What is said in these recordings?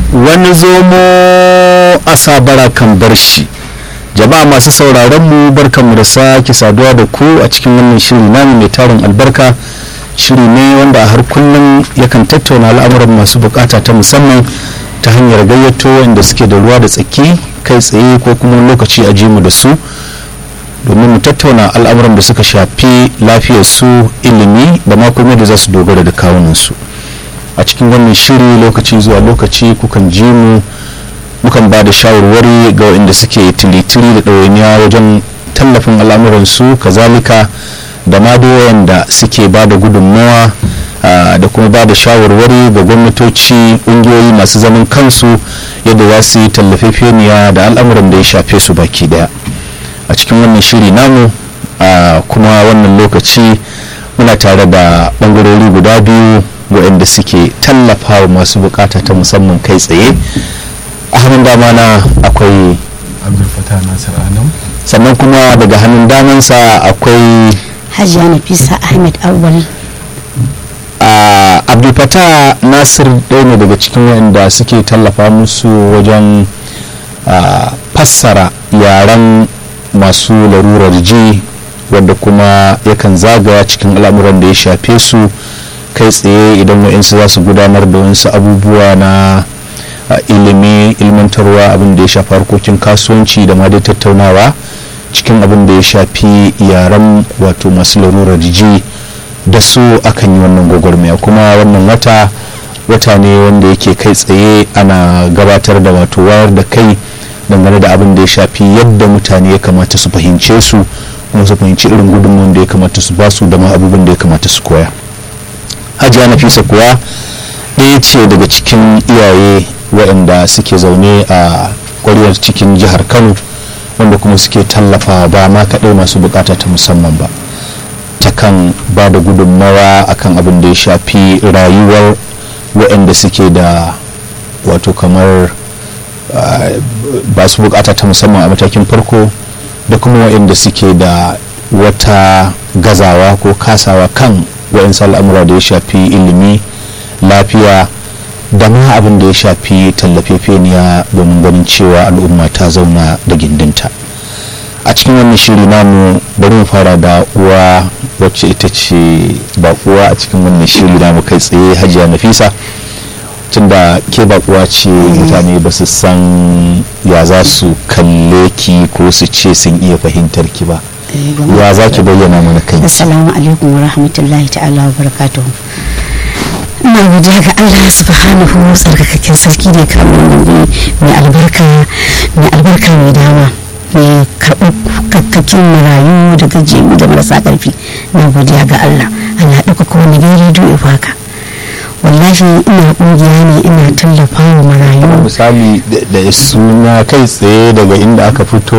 wani zomo a sabara kan bar shi jama'a masu sauraron mu barkanmu da sake saduwa da ku a cikin wannan shiri namu mai tarin albarka shiri ne wanda a har kullum yakan tattauna al'amuran masu bukata ta musamman ta hanyar gayyato wanda suke da ruwa da tsaki kai tsaye ko kuma lokaci a mu da su domin mu tattauna al'amuran da suka shafi lafiyar su ilimi da ma kuma da za su dogara da kawunan su a cikin wannan shiri lokaci zuwa lokaci kukan ji mu mukan ba da shawarwari ga waɗanda suke tiritiri da ɗawainiya wajen tallafin al'amuransu kazalika da ma da suke ba da gudunmawa da kuma ba da shawarwari ga gwamnatoci ƙungiyoyi masu zaman kansu yadda za su yi tallafefeniya da al'amuran da ya shafe su baki daya a cikin wannan shiri namu kuma wannan lokaci muna tare da ɓangarori guda biyu waɗanda suke tallafa wa masu bukata ta musamman kai tsaye a hannun dama na akwai abdulfatah nasir adam sannan kuma daga hannun damansa akwai hajiya nafisa ahmed awwal abdulfatah nasir ɗaya ne daga cikin waɗanda suke tallafa musu wajen fassara yaren masu larurar ji wadda kuma yakan zagaya cikin al'amuran da ya shafe su kai tsaye idan wa'insu za su gudanar da wasu abubuwa na ilimi ilmantarwa abin da ya shafi harkokin kasuwanci da ma dai tattaunawa cikin abin da ya shafi yaren wato masu larurar ji da su akan yi wannan gwagwarmaya kuma wannan wata wata ne wanda yake kai tsaye ana gabatar da wato wayar da kai dangane da abin da ya shafi yadda mutane ya kamata su fahimce su kuma su fahimci irin gudunmuwan da ya kamata su basu da ma abubuwan da ya kamata su koya hajiya nafisa kuwa ɗaya ce daga cikin iyaye waɗanda suke zaune a ƙwaryar cikin jihar kano wanda kuma suke tallafa ba ma kaɗai masu bukata ta musamman ba ta kan ba da gudunmawa akan abin da ya shafi rayuwar waɗanda suke da wato kamar ba su bukata ta musamman a matakin farko da kuma waɗanda suke da wata gazawa ko kasawa kan waɗansu al'amura da ya shafi ilimi lafiya da ma abin da ya shafi tallafefeniya domin ganin cewa al'umma ta zauna da gindinta a cikin wannan shiri namu bari mu fara da uwa wacce ita ce bakuwa a cikin wannan shiri namu kai tsaye hajiya nafisa tunda ke bakuwa ce mutane ba su san ya za su kalle ki ko su ce sun iya fahimtar ki ba ya za ki bayyana mana kai assalamu alaikum wa rahmatullahi ta'ala wa barakatuhu ina godiya ga Allah subhanahu tsarkakakken sarki ne kamar mai albarka mai albarka mai dama mai karɓar kakkakin marayu da gajiyu da marasa ƙarfi na godiya ga Allah Allah ɗauka kuma na gari rediyo haka wallahi ina ƙungiya ne ina tallafa wa marayu misali da suna kai tsaye daga inda aka fito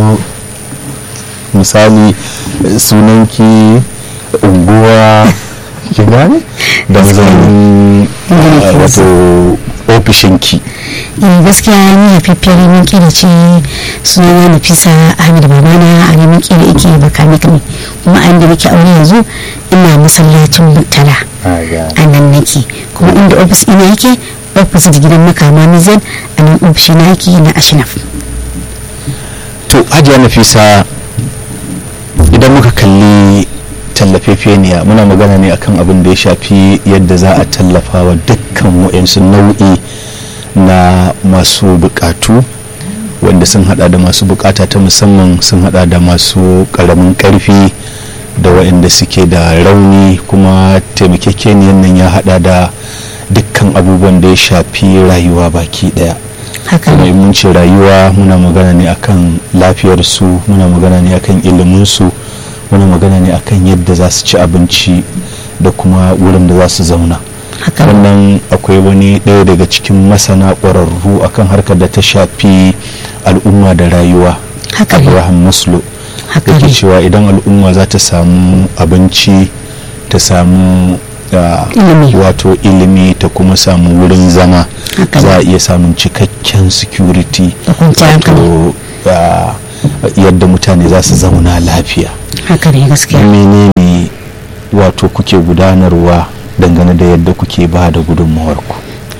misali sunanki unguwa ki gane da zan wato ofishinki eh gaskiya ni haifaffiyar neman kira ce sunana nafisa ahmed babana a neman kira yake bakanik ne kuma a inda nake aure yanzu ina masallacin murtala a nan nake kuma inda ofis ina yake ofis da gidan makama nizan a nan ofishi na yake na ashnaf to hajiya nafisa idan muka kalli tallafefeniya muna magana ne akan abin da ya shafi yadda za a tallafa wa dukkan wa'yansu nau'i na masu bukatu wanda sun hada da masu bukata ta musamman sun hada da masu karamin karfi da waɗanda suke da rauni kuma taimakekeniyan nan ya hada da dukkan abubuwan da ya shafi rayuwa baki daya haka kuma ne mun ce rayuwa muna magana ne akan lafiyarsu muna magana ne akan iliminsu muna magana ne akan yadda za su ci abinci da kuma wurin da za su zauna haka ne wannan akwai wani ɗaya daga cikin masana ƙwararru akan harkar da ta shafi al'umma da rayuwa haka ne abraham maslow haka yake ne cewa idan al'umma za ta samu abinci ta samu ah, Ilimi. wato ilimi ta kuma samu wurin zama Haka za a iya samun cikakken security Da kwanciyar hankali. wato ah, yadda mutane za su zauna lafiya haka ne gaskiya menene wato kuke gudanarwa dangane da yadda kuke ba da gudunmawarku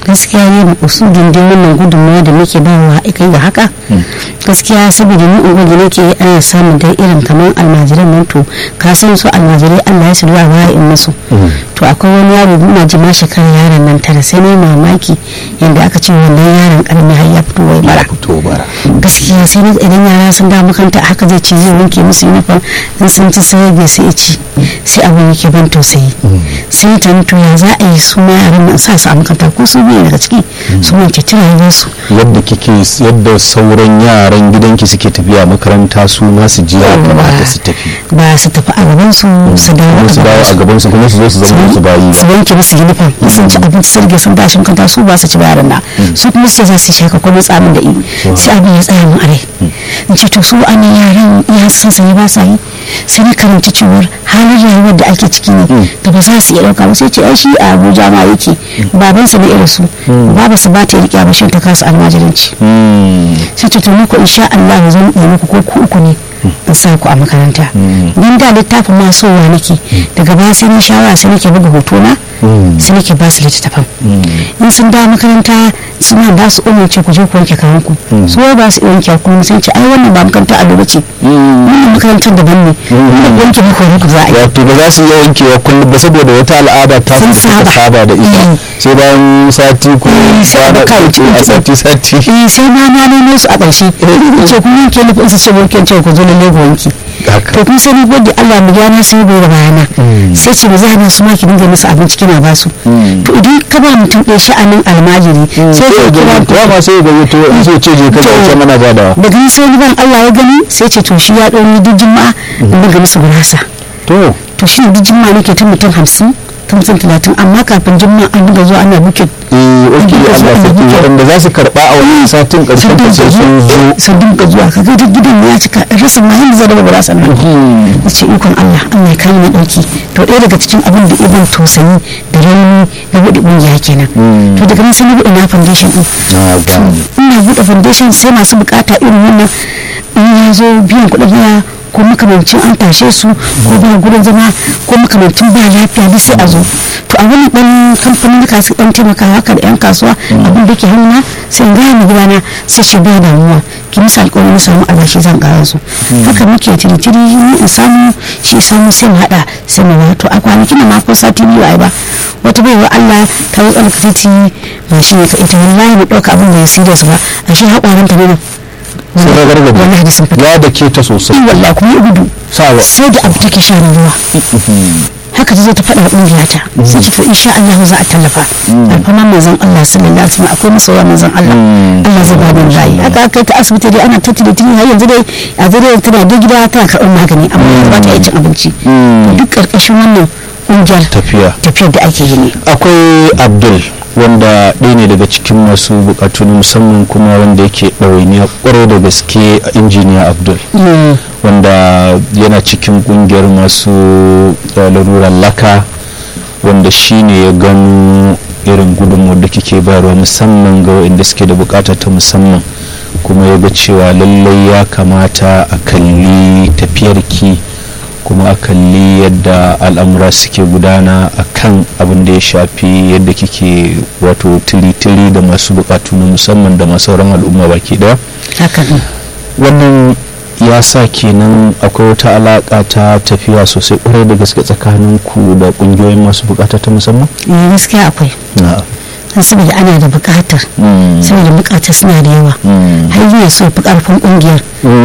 gaskiya ne usudin dai wannan gudunmawa da muke ba wa kai ga haka gaskiya saboda ni unguwa da nake ana samun dai irin kamar almajiran nan to ka san su almajirai Allah ya shirya wa in musu to akwai wani yaro ina ji ma shekarar yaron nan tara sai ne mamaki yanda aka ce wannan yaron karami har ya fito wai bara fito bara gaskiya sai na idan yara sun da makaranta haka zai ce zai wanke musu uniform in sun ci sai ya sai ya ci sai abin yake ban tausayi sai ta to ya za a yi su ma yaran nan sa su a makaranta ko su biyu daga ciki su wanke tunanin su yadda kike yadda sauran yaran gidanki suke tafiya makaranta su ma su je ya kamata su tafi ba su tafi a gaban su su dawo kuma su dawo a gaban su kuma su zo su zama su bayi su wanke musu uniform in sun ci abinci sun rage sun tashi makaranta su ba su ci bayaran na su kuma su za su shaka kuma tsamin da i sai abin ya tsaya mun are in ce to su an yaran ya san sai ba sa yi sai na karanci cewar halin rayuwar da ake ciki ne da ba za su iya dauka ba sai ce ai shi a Abuja ma yake babansa ne irin su baba su ba ta riƙe ba shin ta kasa almajiranci sai ce to muku insha Allah zan yi muku ko ku uku ne in sa ku a makaranta dan da littafin ma sowa nake daga baya sai ni shawara sai nake buga hoto na sai nake ba su littattafan in sun dawo makaranta suna ba su umarci ku je ku wanke kayan ku su ba su wanke ku sai ce ai wannan ba makaranta a duba ce wannan makarantar daban ne wannan wanke muku wani ku za a yi wato ba za su iya wankewa kullum ba saboda wata al'ada ta Sun su suka saba. saba da ita sai bayan sati ko Eh, sai a kwana baka wuce a sati sati eh sai ma na nemo su a ƙarshe ce kun wanke ni in su ce wanke ce ku zo lalle ku wanke haka to kun sani gode Allah mu gyara sai bai da bayana sai ce ba za na su ma ki dinga musu abinci kina ba su to idan ka ba mutum ɗaya sha'anin almajiri sai ka kira ya ma sai ga to in so ce je ka ce mana jadawa daga nan sai ban Allah ya gani sai ce to shi ya ɗau ni duk juma'a in dinga musu gurasa to to shi ne duk juma'a nake ta mutum hamsin ta mutum talatin amma kafin juma'a an dinga zuwa ana bukin eh oke Dinga zuwa Allah ana sarki bukin. wanda za su karba a wannan satin karshen ta sai sun zo sun dinga zuwa ka ga duk gidan ya cika rasa ma yanda zai raba gurasa nan ya ce ikon Allah Allah ya kai ni ɗauki to ɗaya daga cikin abin da ibn tausayi da rauni na buɗe ƙungiya kenan to daga nan sai na buɗe na foundation ɗin na gane ina buɗe foundation sai masu bukata irin wannan in ya zo biyan kuɗin haya ko makamancin an tashe su ko ba gurin zama ko makamancin ba lafiya duk sai a zo to a wani dan kamfanin da su dan taimaka haka da yan kasuwa abin da ke hannuna sai in gaya mu gidana sai shi ba damuwa ki musu alƙawarin na samu albashi zan ƙara su haka muke tiri-tiri ni in samu shi samu sai mu haɗa sai mu ba to a kwanakin da ma ko sati biyu ai ba wata baiwa Allah ta yi tsarka titi ba shi ne ka ita wallahi mu ɗauka abin da ya serious ba a shi haƙwaranta ne nan sai ka gargaɗe wallahi da sun fita ya da ke ta sosai in wallahi kuma ya gudu sawa sai da abu take shan ruwa haka ta zo ta faɗa ƙungiya ta sai ce to insha Allah za a tallafa alfama manzon Allah sallallahu alaihi wasallam akwai masoya manzon Allah Allah zai ba mu rayi haka aka kai ta asibiti dai ana ta tiri tiri har yanzu dai a zare tana da gida tana karɓar magani amma ba ta iya cin abinci to duk ƙarƙashin wannan ƙungiyar tafiya tafiyar da ake yi ne akwai abdul wanda ɗaya ne daga cikin masu bukatu na musamman kuma wanda yake ɗawainiya ƙwarai da gaske a injiniya abdul wanda yana cikin ƙungiyar masu uh, larurar laka wanda shi ne ya gano irin gudunmuwar da kike bayarwa musamman ga waɗanda suke da bukata ta musamman kuma ya ga cewa lallai ya kamata a kalli tafiyarki kuma a kalli yadda al'amura suke gudana a kan abin da ya shafi yadda kike wato tiri-tiri da masu bukatu na musamman da masu sauran al'umma baki daya haka ne wannan ya sa kenan akwai wata alaka ta tafiya sosai kwarai da gaske tsakanin ku da kungiyoyin masu bukata ta musamman eh gaskiya akwai na don saboda ana da bukatar saboda bukatar suna da yawa har yi so fi karfin kungiyar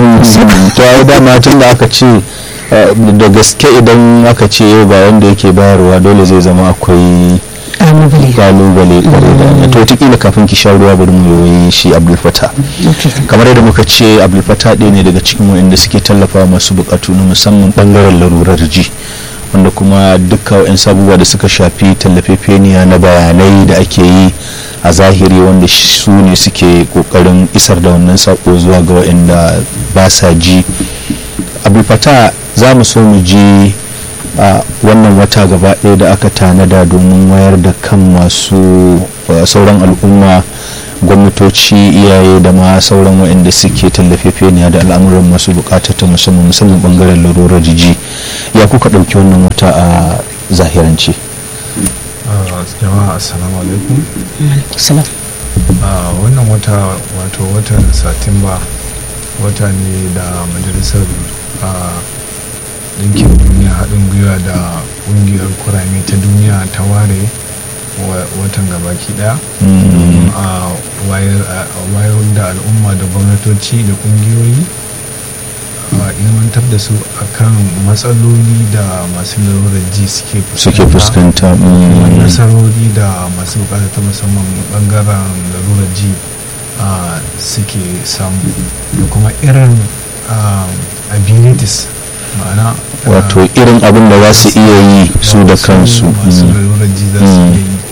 to ai dama tun da aka ce eh, da gaske idan aka ce yau ga wanda yake bayarwa dole zai zama akwai kalubale kalubale kwarai da gaske. to wataƙila kafin ki sha ruwa bari mu yi shi abdul fata yake kamar yadda muka ce abdul fata ɗaya ne daga cikin waɗanda suke tallafa masu buƙatu na musamman ɓangaren larurar ji wanda kuma dukkan wa'in sabuwa da suka shafi tallafefeniya na bayanai da ake yi a zahiri wanda su ne suke ƙoƙarin isar da wannan saƙo zuwa ga waɗanda ba sa ji abdul fata za mu so mu ji a wannan wata gaba ɗaya da aka tanada domin wayar da kan masu uh, sauran al'umma gwamnatoci iyaye da ma sauran waɗanda suke tallafefeniya da al'amuran masu bukata ta musamman musamman bangaren larurar jiji ya kuka ɗauki wannan wata a zahirance jama'a assalamu alaikum salam a wannan wata wato watan satumba wata ne da majalisar a ɗinkin duniya haɗin gwiwa da ƙungiyar kurame ta duniya ta ware watan gabaki ɗaya a wayar da al'umma da gwamnatoci da ƙungiyoyi a ilmantar da su akan matsaloli da masu lalurar ji suke suke fuskanta nasarori da masu bukata ta musamman bangaren lalurar ji suke samu da kuma irin abilities ma'ana wato irin abin da za su iya yi su da kansu masu lalurar ji za su iya yi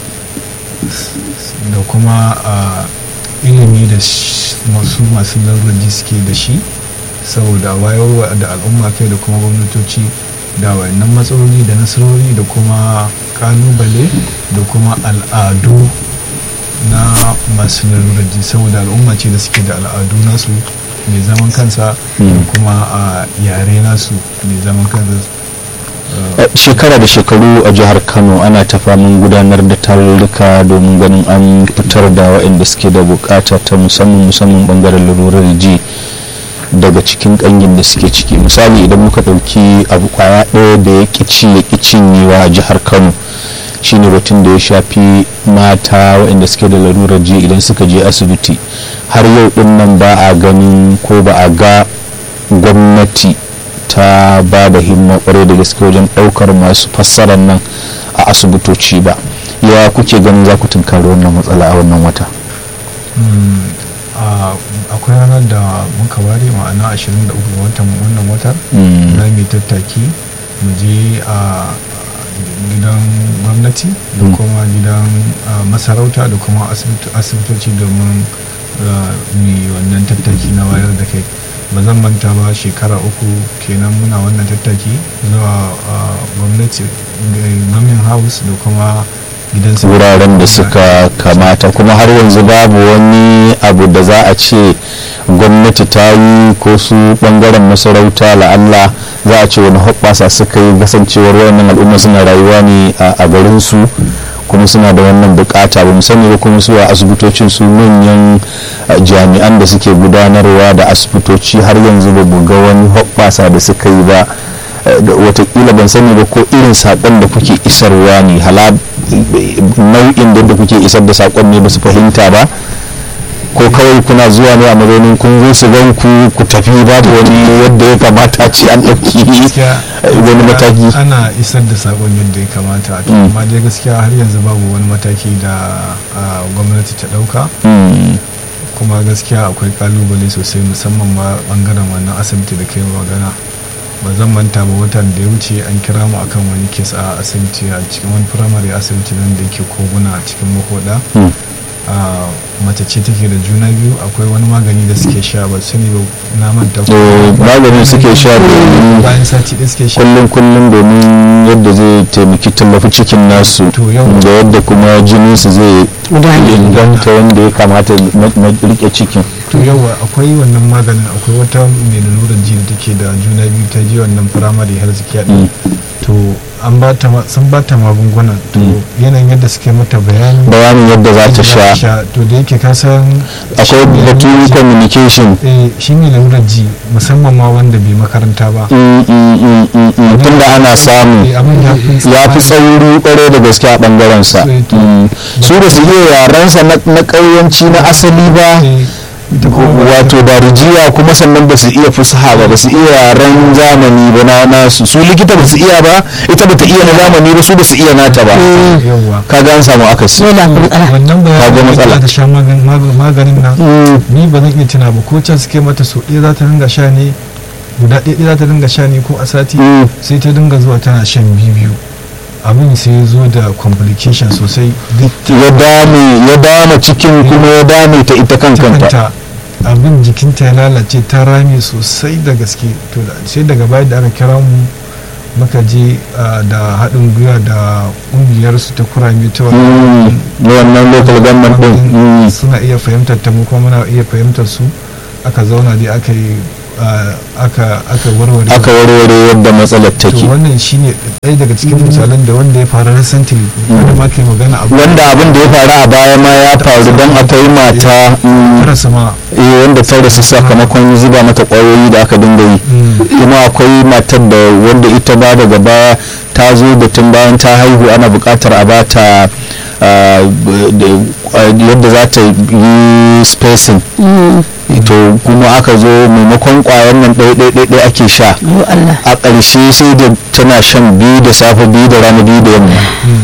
da kuma ilimi da masu masu lalurar ji suke da shi saboda wayarwa da al'umma kai da kuma gwamnatoci da wayannan matsaloli da nasarori da kuma kalubale da kuma al'adu na masu lalurar ji saboda al'umma ce da suke da al'adu nasu mai zaman kansa da kuma a yare nasu mai zaman kansa shekara da shekaru a jihar kano ana ta famin gudanar da tarurruka domin ganin an fitar da waɗanda suke da bukata ta musamman musamman bangaren lalurar ji daga cikin kangin da suke ciki misali idan muka ɗauki abu kwaya ɗaya da ya ƙici ya cinyewa a jihar kano shine batun da ya shafi mata waɗanda suke da lalurar ji idan suka je asibiti har yau ɗin nan ba a ganin ko ba a ga gwamnati ta ba da himma kwarai da gaske wajen ɗaukar masu fassarar nan a asibitoci ba ya kuke ganin za ku tunkari wannan matsala a wannan wata akwai ranar da muka ware ma'ana 23 ga watan wannan watar za mu tattaki mu je a gidan gwamnati da kuma gidan masarauta da kuma asibitoci domin mu wannan tattaki na wayar da kai ba zan manta ba shekara uku kenan muna wannan tattaki zuwa gwamnati gamin house da kuma wuraren da suka kamata kuma har yanzu babu wani abu da za a ce gwamnati ta yi ko su bangaren masarauta la'alla za a ce wani hoɓɓasa suka yi kasancewar wayannan al'umma suna rayuwa ne a garin su kuma suna da wannan bukata ba sani ba kuma su a asibitocin su manyan jami'an da suke gudanarwa da asibitoci har yanzu ba ga wani hoɓɓasa da suka yi ba watakila ban sani ba ko irin saƙon da kuke isarwa ne hala nau'in da kuke isar da saƙon ne ba su fahimta ba ko kawai kuna zuwa ne a mazaunin kun zo su gan ku ku tafi babu wani yadda ya kamata ce an ɗauki wani mataki ana isar da saƙon yadda ya kamata amma dai gaskiya har yanzu babu wani mataki da gwamnati ta ɗauka kuma gaskiya akwai kalubale sosai musamman ma bangaren wannan asibiti da kai magana ba zan manta ba watan da ya wuce an kira mu akan wani kes a asibiti a cikin wani firamare asibiti nan da yake koguna a cikin makoda mace ce take da juna biyu akwai wani magani da suke sha ba sani ba na manta magani suke sha domin bayan sati da suke sha kullum kullum domin yadda zai taimaki tallafi cikin nasu da yadda kuma jinin su zai inganta wanda ya kamata na rike cikin to yawa akwai wannan maganin akwai wata mai lalurar ji da take da juna biyu ta je wannan firamare health care din to an ba ta sun ba ta magungunan to yanayin yadda suke mata bayani bayanin yadda za ta sha to da yake ka san akwai batun communication eh shi ne lalurar ji musamman ma wanda bai makaranta ba tunda ana samu ya fi tsauri kwarai da gaske a bangaren sa su da su iya yarensa na ƙauyanci na asali ba wato da rijiya kuma sannan ba su iya fusaha ba ba su iya yaren zamani ba na nasu su likita ba su iya ba ita ba ta iya na zamani ba su ba su iya nata ba kaga an samu akasi wannan bayanin da ta sha maganin nan ni ba zan iya tuna ba ko can suke mata so ɗaya za ta ringa sha ne guda ɗaya za ta ringa sha ne ko a sati sai ta dinga zuwa tana shan biyu abin sai ya zo da complication sosai ya dame ya dame cikin kuma ya dame ta ita kan kanta abin jikinta ya lalace ta rame sosai da gaske to sai daga baya da aka kira mu muka je da haɗin gwiwa da ƙungiyar su ta kurame ta wannan local government din suna iya fahimtar ta mu kuma muna iya fahimtar su aka zauna dai aka yi aka warware aka warware yadda matsalar to take wannan shine ɗaya daga cikin misalan da wanda ya faru recently wanda ma ke magana abu wanda abin da ya faru a baya ma ya faru don akwai mata mm, rasa ma eh, wanda ta rasu sakamakon zuba mata kwayoyi da aka dinga yi kuma akwai matar da wanda ita ba daga baya ta zo da tun bayan ta haihu ana buƙatar a bata ah, b- da- ah, yadda za ta yi spacing to kuma aka zo maimakon kwayan nan ɗaya ake sha yo Allah a ƙarshe sai da tana shan biyu da safe biyu da rana biyu da yamma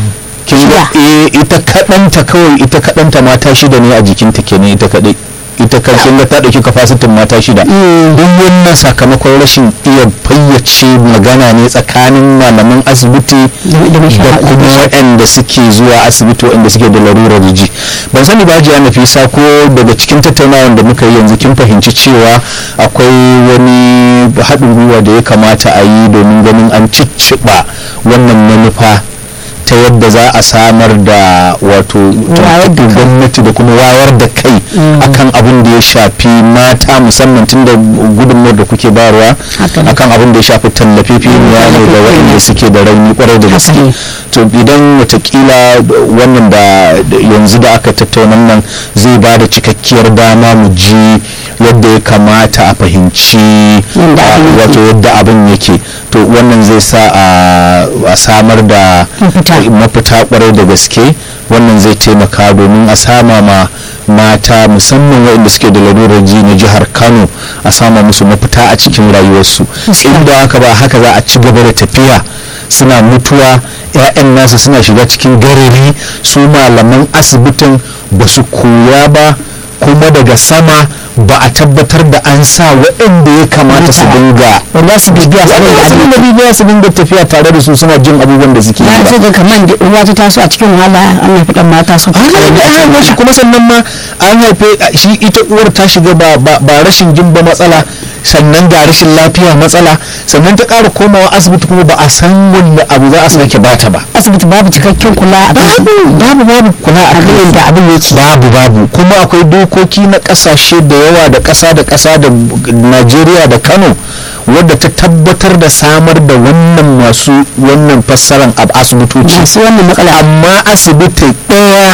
kin ga eh ita kaɗanta kawai ita kaɗanta mata shida ne a jikinta kenan ita kaɗai ita kan kin ga ta ɗauki kafasitin mata shida duk wannan sakamakon rashin iya fayyace magana ne tsakanin malaman asibiti Da- da da masha- kuma waɗanda suke zuwa asibiti waɗanda suke da larurar ji ban sani ba jiya nafisa ko daga cikin tattaunawar da muka yi yanzu kin fahimci cewa akwai wani haɗin gwiwa da ya kamata a yi domin ganin an cicciɓa wannan manufa ta yadda za a samar da wato Wayar da kai. gwamnati da kuma wayar da kai akan abin da ya shafi mata musamman tun da gudunmawar da kuke bayarwa Haka ne. akan abin da ya shafi tallafi ne da waɗanda suke da rauni kwarai da gaske ne. to idan watakila wannan da da yanzu da aka tattauna nan zai ba da cikakkiyar dama mu ji yadda ya kamata a fahimci Yadda a, abin yake. wato yadda abin yake to wannan zai sa a- a samar da Mafita. mafita kwarai da gaske wannan zai taimaka domin a sama ma mata musamman waɗanda suke da lalurar ji na jihar kano a sama musu mafita a cikin rayuwarsu inda haka ba haka za a ci gaba da tafiya suna mutuwa 'ya'yan nasu suna shiga cikin garari su malaman asibitin ba su koya ba kuma daga sama ba a tabbatar da an sa waɗanda ya kamata su dinga wanda su bibiya su waɗanda su dinga bibiya su dinga tafiya tare da su suna jin abubuwan da suke yi na ba. ce ga kaman da uwa ta taso a cikin wahala an haifi dan mata su an haife an haife shi kuma sannan ma an haife shi ita uwar ta shiga ba ba ba rashin jin ba matsala sannan ga rashin lafiya matsala sannan ta ƙara komawa asibiti kuma ba a san wanda abu za a sake bata ba asibiti babu cikakken kula a kan babu babu kula a abin kan da abin yake babu babu kuma akwai dokoki na kasashe da yawa da ƙasa da ƙasa da najeriya da kano wadda ta tabbatar da samar da wannan masu wannan fassaran a asibitoci masu wannan matsala amma asibiti ɗaya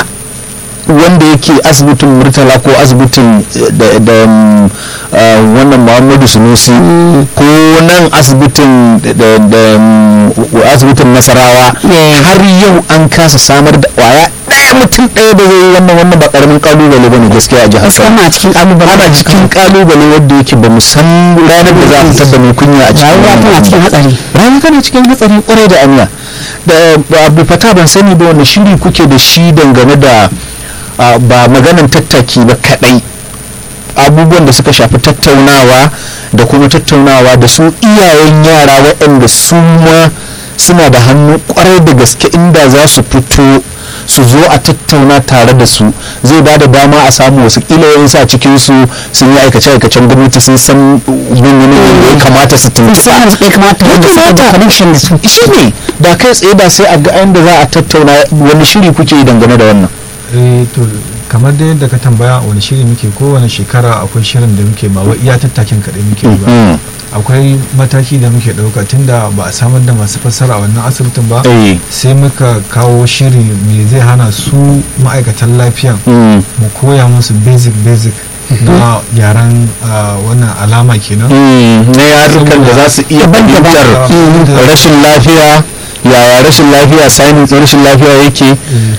wanda yake asibitin murtala ko asibitin eh, da da, mm, ah, wannan muhammadu sunusi ko nan asibitin da- da da, mm, asibitin nasarawa Yeah. har yau an kasa samar da kwaya ɗaya mutum ɗaya da zai yi wannan wannan ba ƙaramin kalubale ba ne gaskiya a jihar Kano. musamman a cikin kalubale ana cikin kalubale wanda yake ba mu san ranar da za a fitar da mai kunya a cikin rayuwa tana wannan cikin hatsari rayuwa tana cikin hatsari kwarai da aniya da ba abu fata ban sani ba wani shiri kuke da shi dangane da ah, ba maganan tattaki ba kadai abubuwan da suka shafi tattaunawa da kuma tattaunawa da su iyayen yara waɗanda su ma suna da hannu kwarai da gaske inda za su fito su zo a tattauna tare da su zai ba da dama a samu wasu kila yayin sa cikin su sun yi aikace-aikacen gwamnati sun san yanayin da ya kamata su tuntuɓa musamman su kai kamata wanda suke da connection da su shi ne da kai tsaye da sai a ga inda za a tattauna wani shiri kuke yi dangane da wannan eh to kamar da yadda ka tambaya wani shiri muke kowane shekara akwai shirin da muke ba wai iya tattakin kaɗai muke yi ba Mm. akwai mataki da muke ɗauka tunda ba a samar da masu fassara a wannan asibitin ba Eh. sai muka kawo shiri me zai hana su ma'aikatan lafiyan Mm. mu koya musu basic basic na yaren ah, wannan alama kenan Mm. na yarukan da za su iya fahimtar Mm. rashin lafiya yaya rashin lafiya sanin rashin lafiya yake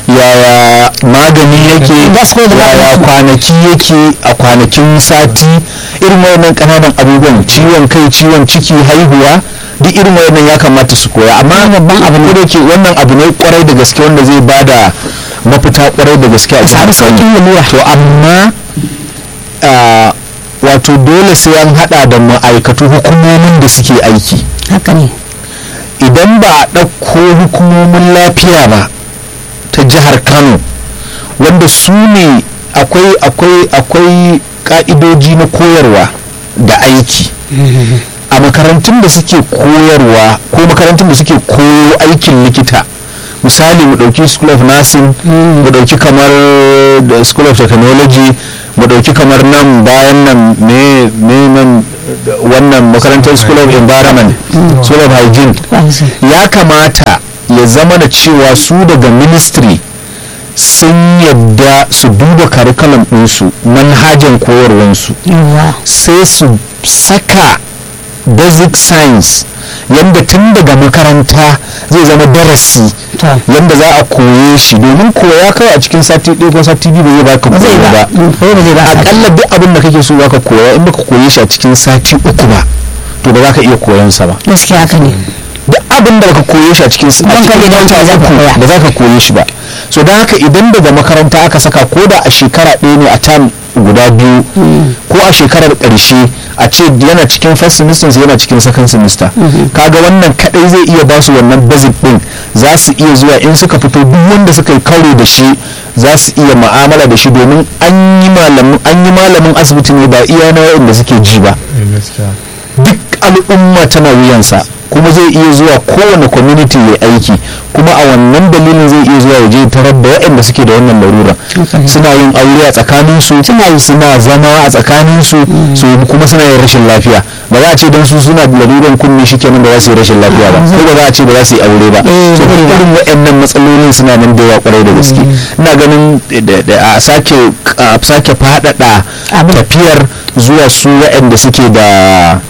yaya magani yake Za su koyar da yaya magani. kwanaki yake a kwanakin sati irin wayannan kananan abubuwan ciwon kai ciwon ciki haihuwa duk irin wayannan ya kamata su koya amma babban abu ne da ke wannan abu ne kwarai da gaske wanda zai bada mafita kwarai da gaske a samu sauƙin lalura. to amma ah, wato dole sai an hada da ma'aikatu hukumomin da suke aiki haka ne idan ba a ɗauko hukumomin lafiya ba ta jihar kano wanda su ne akwai akwai akwai ka'idoji na koyarwa da aiki a makarantun da suke koyarwa ko makarantun da suke koyo aikin likita misali mu ɗauki school of nursing mu ɗauki kamar da school of technology mu ɗauki kamar nan bayan nan me me nan wannan makarantar school of environment school of hygiene ya kamata ya zama da cewa su daga ministry sun yadda su duba curriculum ɗinsu manhajan koyarwansu sai su saka basic science yadda tun daga makaranta zai zama darasi yadda za a koye shi domin koya kawai a cikin sati ɗaya ko sati biyu ba zai baka koya ba akalla duk abin da kake so baka koya in baka koye shi a cikin sati uku ba to ba za ka iya koyan sa ba gaskiya haka ne duk abin da baka koye shi a cikin ba za ka koye shi ba so don haka idan daga makaranta aka saka ko da a shekara ɗaya ne a tam guda biyu ko a shekarar ƙarshe a ce yana cikin first semester yana cikin second semester kaga wannan kadai zai iya ba su wannan basic din za su iya zuwa in suka fito duk wanda suka yi karo da shi za su iya ma'amala da shi domin an yi malamin asibiti ne ba iya na wa'inda suke ji ba duk al'umma tana wuyansa kuma zai iya zuwa kowane community ya aiki kuma a wannan dalilin zai iya zuwa ya je tarar da waɗanda suke da wannan larura suna yin aure a tsakanin su suna zama a tsakanin su su kuma suna yin rashin lafiya ba za a ce don su suna da laruran kunne shi kenan ba za su yi rashin lafiya ba ko ba za a ce ba za su yi aure ba so irin waɗannan matsalolin suna nan da yawa kwarai da gaske ina ganin a sake sake faɗaɗa tafiyar zuwa su waɗanda suke da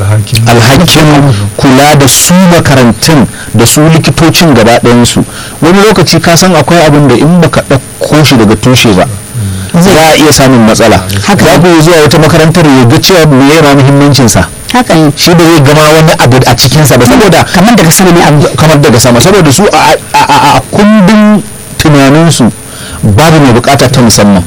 alhakin kula da su makarantun da su likitocin gaba ɗayansu wani lokaci ka san akwai abin da in baka ɗauko shi daga tushe ba za a iya samun matsala za ku zuwa wata makarantar ya ga cewa me yana muhimmancinsa haka ne shi da zai gama wani abu a cikinsa ba saboda kamar daga sama ne abu kamar daga sama saboda su a kundin tunaninsu babu mai bukata ta musamman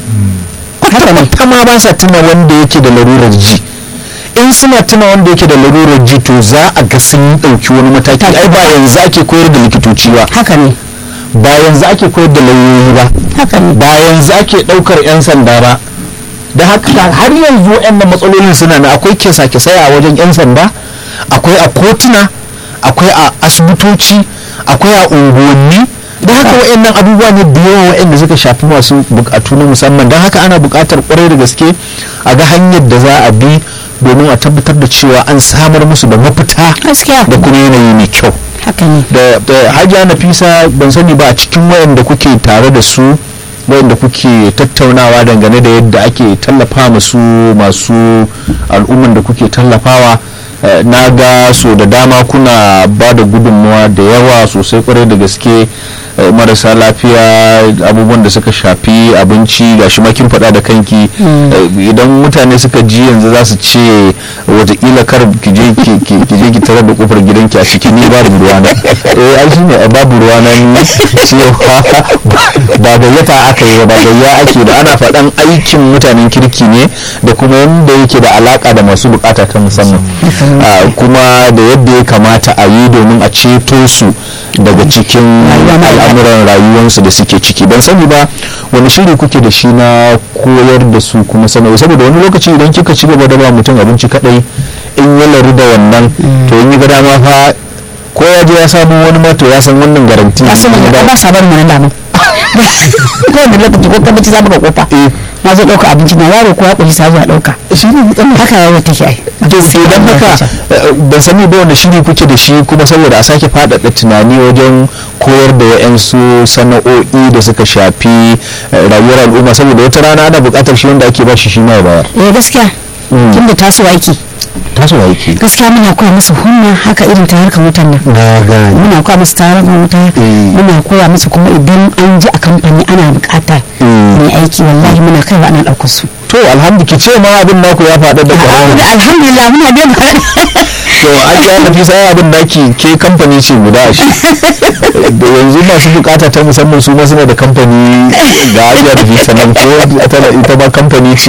kwata ma ba sa tuna wanda yake da larurar ji in suna tuna wanda yake da larurar ji to za a ga sun ɗauki wani mataki ai ba yanzu ake koyar da likitoci ba haka ne ba yanzu ake koyar da lauyoyi ba haka ne ba yanzu ake ɗaukar 'yan sanda ba da haka har yanzu waɗannan matsalolin suna na akwai kesa kisai a wajen 'yan sanda akwai a kotuna akwai a asibitoci akwai a unguwanni da haka waɗannan abubuwa ne da yawa waɗanda suka shafi masu bukatu na musamman don haka ana buƙatar ƙwarai da gaske a ga hanyar da za a bi domin a tabbatar da cewa an samar musu da mafita da kuma yanayi mai kyau da hajiya nafisa ban sani ba a cikin wayanda kuke tare da su wayanda kuke tattaunawa dangane da yadda ake tallafa masu masu al'umman da kuke tallafawa na ga so da dama kuna ba da gudunmawa da yawa sosai kwarai da gaske marasa lafiya abubuwan da suka shafi abinci ga shi makin faɗa da kanki idan mutane suka ji yanzu za su ce watakila kar ki je ki tarar da kofar gidanki a cikin ni babu ruwana eh ai shine babu ruwana ni cewa ba gayyata aka yi ba gayya ake da ana faɗan aikin mutanen kirki ne da kuma yadda yake da alaka da masu bukata ta musamman kuma da yadda ya kamata a yi domin a ceto su daga cikin al'amuran rayuwarsu da suke ciki ban sani ba wani shiri kuke da shi na koyar da su kuma sanarwa saboda wani lokaci idan kika ci gaba da ba mutum abinci kadai in ya laru da wannan to in yi ga dama fa ko ya je ya samu wani mato ya san wannan garanti ba su ne ba sa barin wannan damu ko wanda lokaci ko kabaci za buga kofa na zo ɗauka abinci na yaro ko ya ƙunshi sa zuwa ɗauka shi ne haka yawo take ai to idan haka ban sani ba wanda shiri kuke da shi kuma saboda a sake faɗaɗa tunani wajen koyar da wa'yansu sana'o'i da suka shafi rayuwar al'umma saboda wata rana ana buƙatar shi wanda ake ba shi shi ma ya bayar eh gaskiya tunda tasowa yake tasowa yake gaskiya muna koya musu hunna haka irin ta harkar wutan nan na gane muna koya musu ta harkar wuta muna koya musu kuma idan an ji a kamfani ana bukata mai aiki wallahi muna kaiwa ana ɗaukar su to alhamdulillah ce ma abin naku ya faɗa da ƙwararru alhamdulillah muna da to an ji ana fi sai abin naki ke kamfani ce guda shi da yanzu masu bukata ta musamman su ma suna da kamfani ga ajiya da fi sanan ko ita ba kamfani ce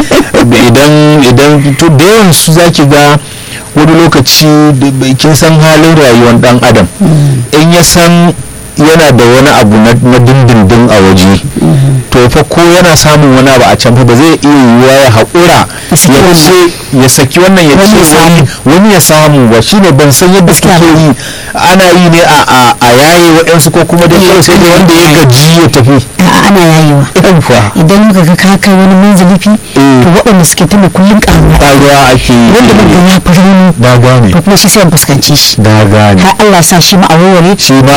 idan idan to da yawan su zaki ga wani lokaci kin san halin rayuwar dan adam in ya san yana da wani abu na dindindin a waje to to fa ko yana samun wani abu a can fa ba zai iya yiwuwa ya haƙura Ya saki ya wannan. ce ya saki wannan ya Wani ce ya wani wani ya samu ba shine ban san yadda suke yi ana yi ne a a- a yaye waɗansu ko kuma dai kawai sai da wanda ya gaji ya tafi a'a ana yayewa yawwa idan muka ga ka kai wani manzili fi to waɗanda suke tuna kullum ƙaruwa ƙaruwa ake yi wanda ban ga ya fi rauni na gane to kuma shi sai in fuskanci shi na gane har Allah sa shi ma a warware shi ma